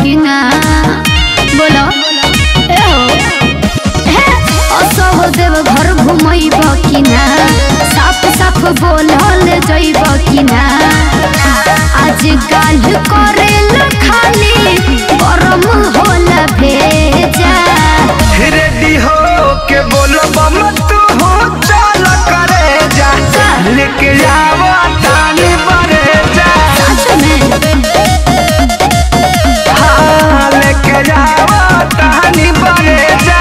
कि ना बोलो ए हो हे असह देव घर घुमैब कि ना साफ साफ बोलल जैब कि ना आज काल करेल खाली गरम होला भेजा रेडी हो के बोलो बम तू हो चल करे जा लेके जावा तानी बरे जा सच में हाँ लेके जावा तानी बरे जा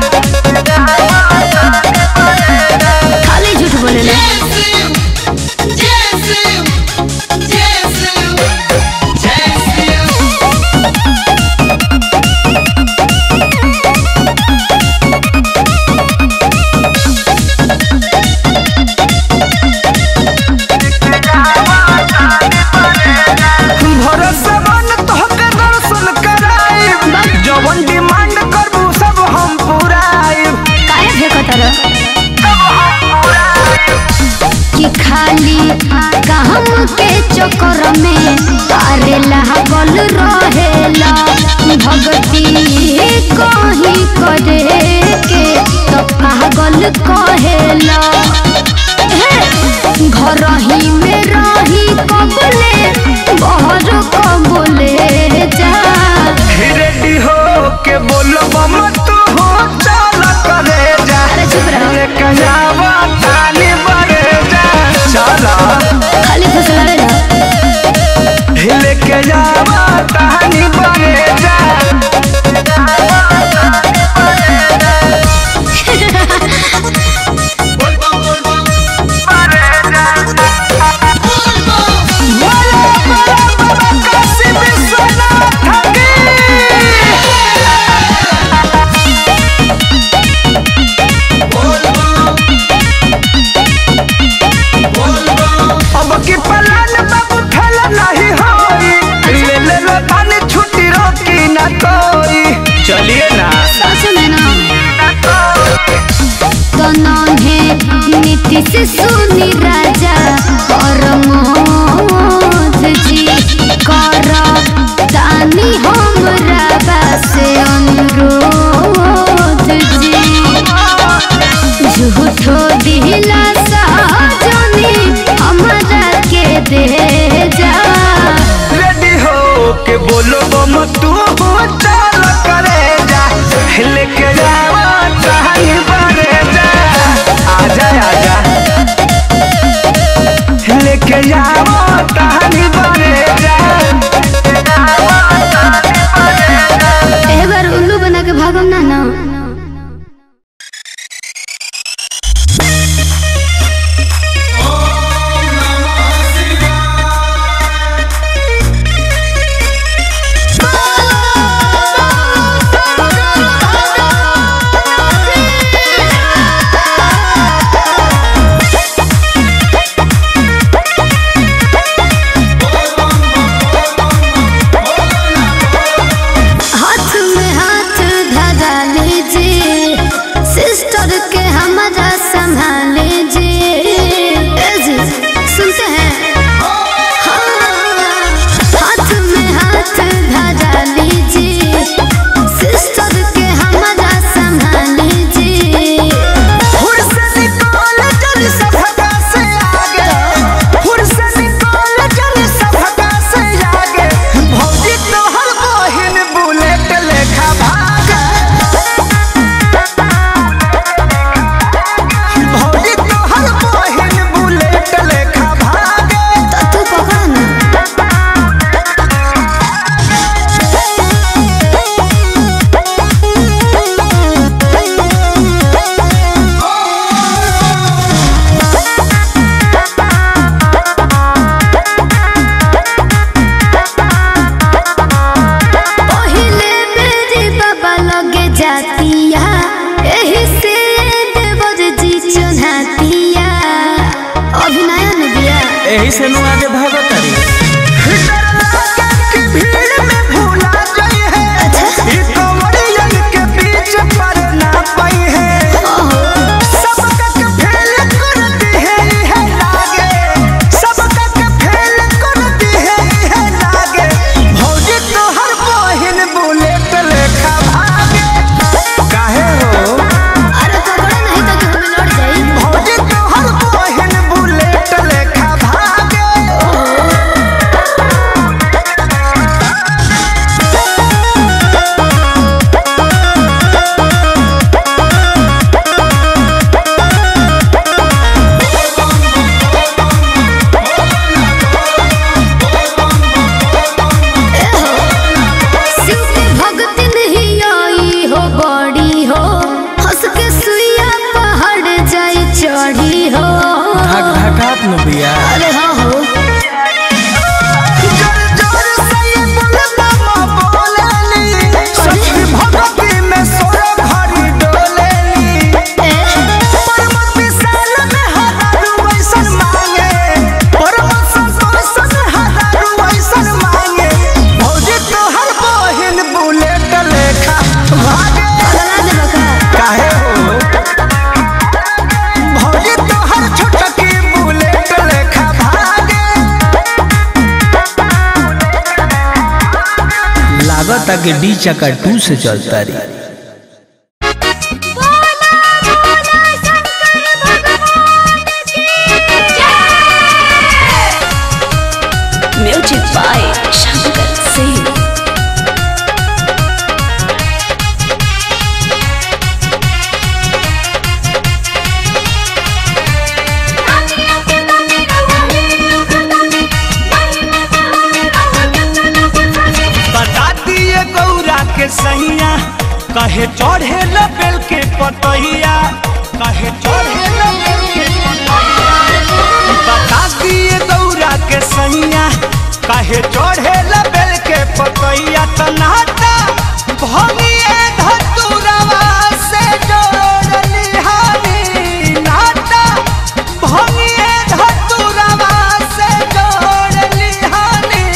खाली झूठ बोलेला भरोसा मन तोहके दर्शन कराई जवन डिमांड करबू सब हम पुराइब काहे फेंकतर कि खाली काम के चक्कर में तारे लागल रहेला भक्ति कहीं करे के तो पागल कहेला हे, घर ही में रही कबले बहर कबले जा रेडी हो के बोलो बम तू हो चल करे जा अरे चुप रहो। लेके जावा तानी बरे जा चला खाली फुसलावे ना लेके जावा तानी बरे जा बोलो बोलो बाबा काशी विश्वनाथ की अब की पलान बाबू ठल नहीं होई ले ले लो पानी छुट्टी रोकी ना कोई चलिए ना सच में ना तो नन्हे नीतीश सुनी राजा और मोद जी कर तानी हमरा बासे अनुरोध जी झूठो दिला सहजनी हमरा के दे जा रेडी हो के बोलो बम तू हो चल करे जा लेके जावा कहीं बरे जा आजा आजा लागता कि डी चक्का टू से चलता रही म्यूजिक बाय शंकर सिंह बता दिए गौरा के सैया कहे चढ़े बेल के पतैया कहे चढ़े बेल के पतैया बता दिए गौरा के सैया कहे चढ़े बेल के पतैया तनाटा भंगिए धतुरवा से जोड़ लिहानी नाटा भंगिए धतुरवा से जोड़ लिहानी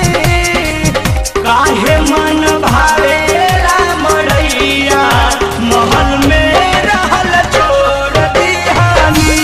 काहे मन भावेला मड़ैया महल में रहल छोड़ दिहानी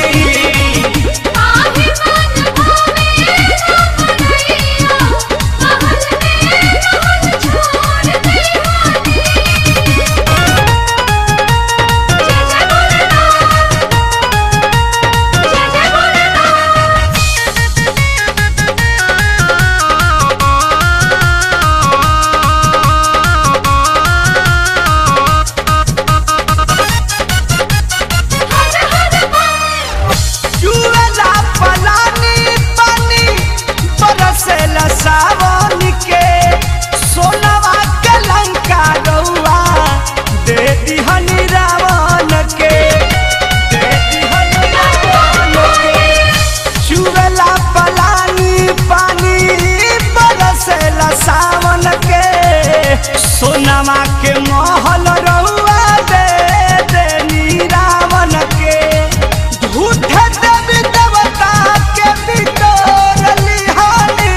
जुएला पलानी पानी बरसेला सावन के सोनवा के लंका रउआ दे दिहनी रावण के दे दिहनी रावण के जुएला पलानी पानी बरसेला सावन के सोनवा के महल रउआ दे देनी रावण के झूठे देवी देवता के बिटोर लिहानी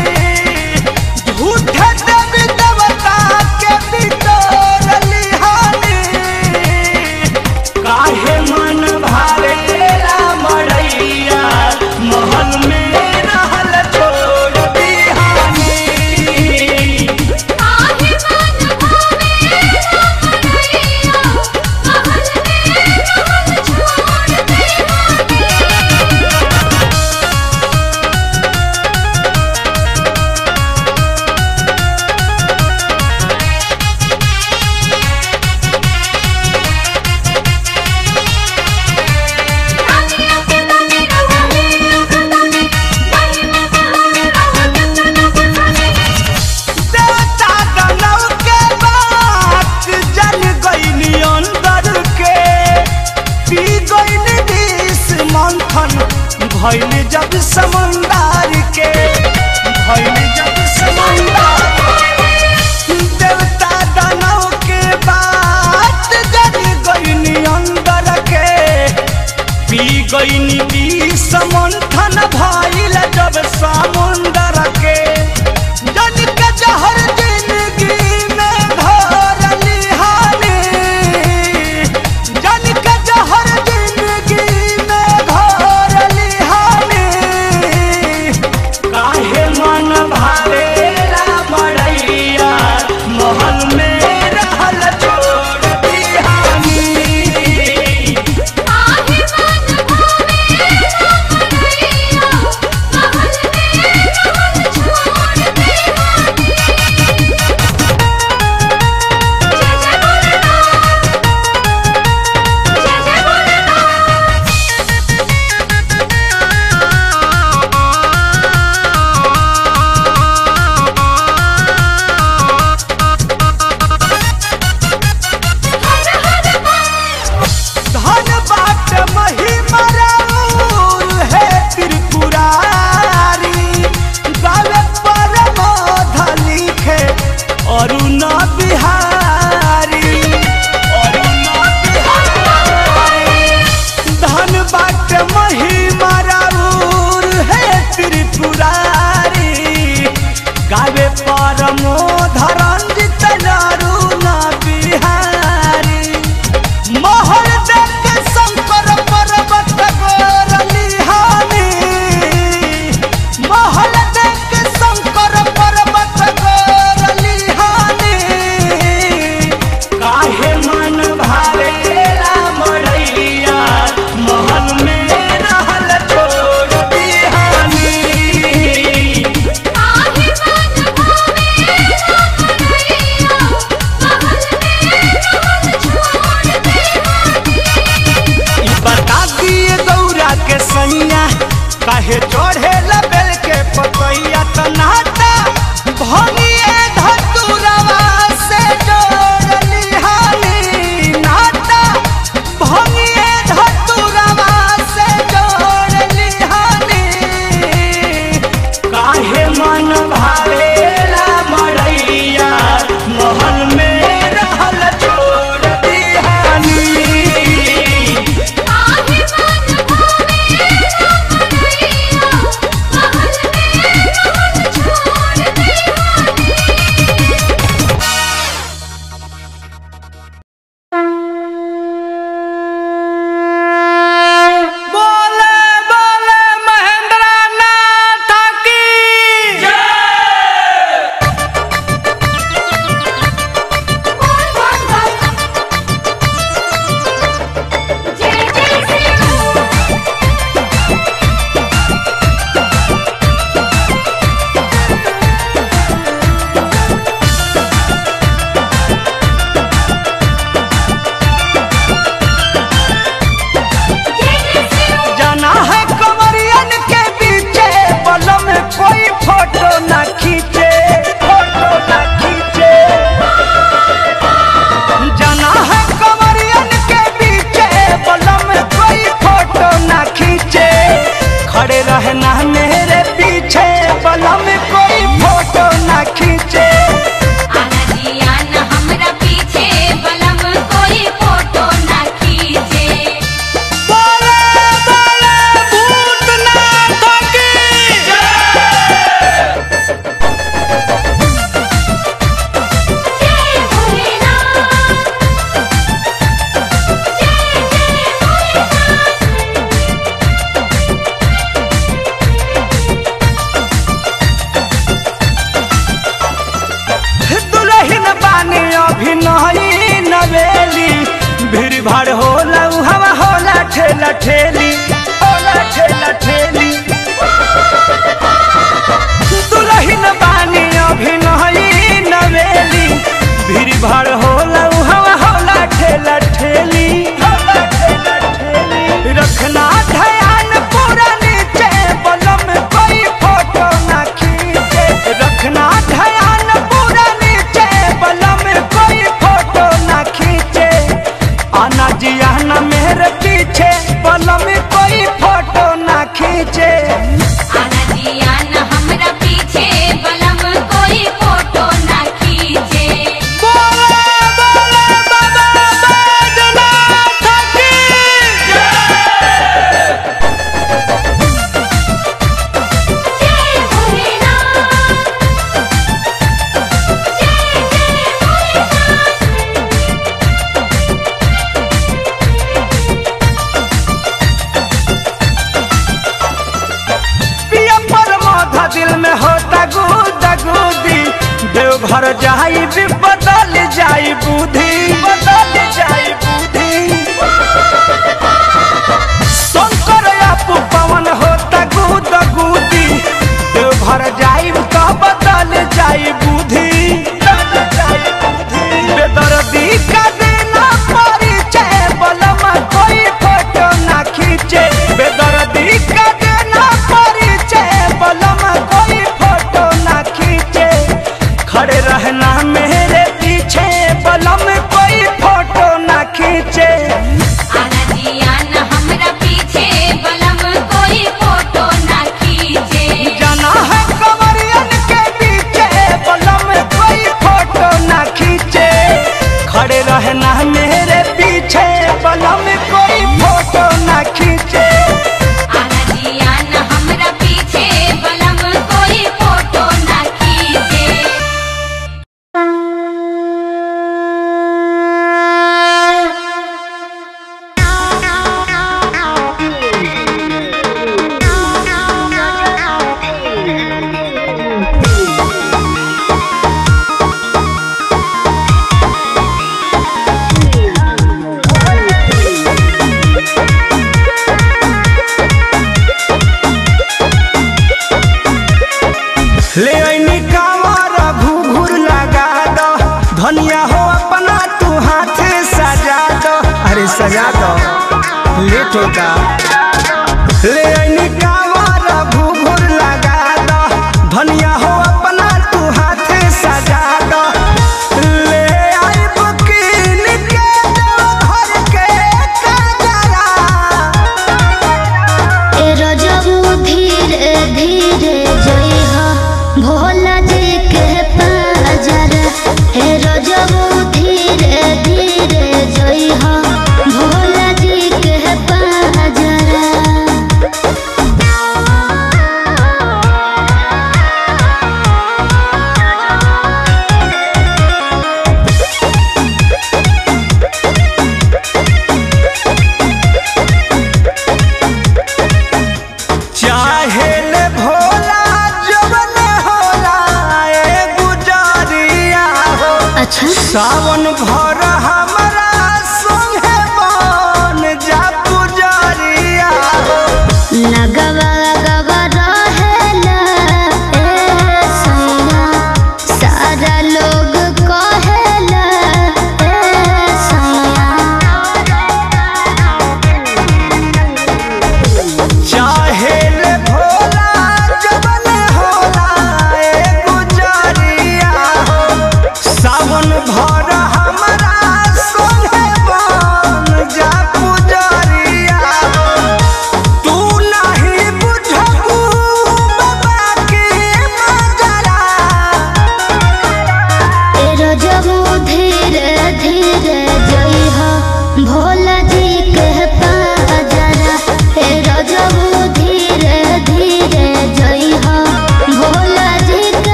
झूठे देवी देवता के बिटोर लिहानी काहे मन भावेला मड़ैया महल में रहल छोड़ दिहानी देवता दानव के बात जल गईनी अंदर के पी गईनी विष मंथन भइल जब समंदर के भइल जब समंदर के। देवता दानव के बात जल गईनी अंदर के पी गईनी विष मंथन भइल जब समुंदर के जन के जहर जिंदगी में घोर लिहानी जन के जहर जिंदगी में घोर लिहानी काहे मन भावेला मड़ैया महल में रहल छोड़ दिहानी आगे मन भावे अभी नहीं नवेली भीड़ भाड़ होला हवा होला ठेला ठेली होला ठेला ठेली दुलहिन बानी अभी नहीं नवेली भीड़ भाड़ होला हवा होला ठेला ठेली होला ठेला ठेली रखना ध्यान पूरा नीचे बलम कोई फोटो ना खींचे रखना ध्यान पूरा नीचे बलम कोई फोटो ना खींचे आना जी आना मेरे पीछे बलम कोई फोटो ना खींचे आना जी आना हमरा पीछे बलम कोई फोटो ना खींचे बोले बोले बाबा बैद्यनाथ की जय भोलेनाथ जय जय भोलेनाथ पिया पर माथा दिल में होता गुदा गुदी देवघर जाई भी बदल जाई बुद्धि बदल जाई बुद्धि शंकर आपू पवन होता गुदा गुदी देवघर जाई तो बदल जाई बुद्धि बदल जाई बुद्धि बेदर्दी का देना परिचय बलम कोई फोटो ना खींचे बेदर्दी का देना परिचय बलम कोई फोटो ना खींचे खड़े रहना मेरे पीछे बलम कोई फोटो ना खींचे आना जी आना हमरा पीछे बलम कोई फोटो ना खींचे जाना है कमरियन के पीछे बलम कोई फोटो ना खींचे खड़े रहना मेरे पीछे बलम कोई फोटो ना खींचे आना जी आना हमरा पीछे बलम कोई फोटो ना खींचे ले ऐनी कांवर घूघूर लगा दो धनिया हो अपना तू हाथ सजा दो अरे सजा दो लेट होगा ले ऐनी कांवर घूघूर लगा दो धनिया हो अपना तू हाथ सजा दो ले आई बुकीन के घर के काजरा ए रजबू धीरे धीरे जइहा भोला जी के पाजर हे रजबू धीरे धीरे जइहा भोला जी के पाजर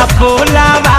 पोलावा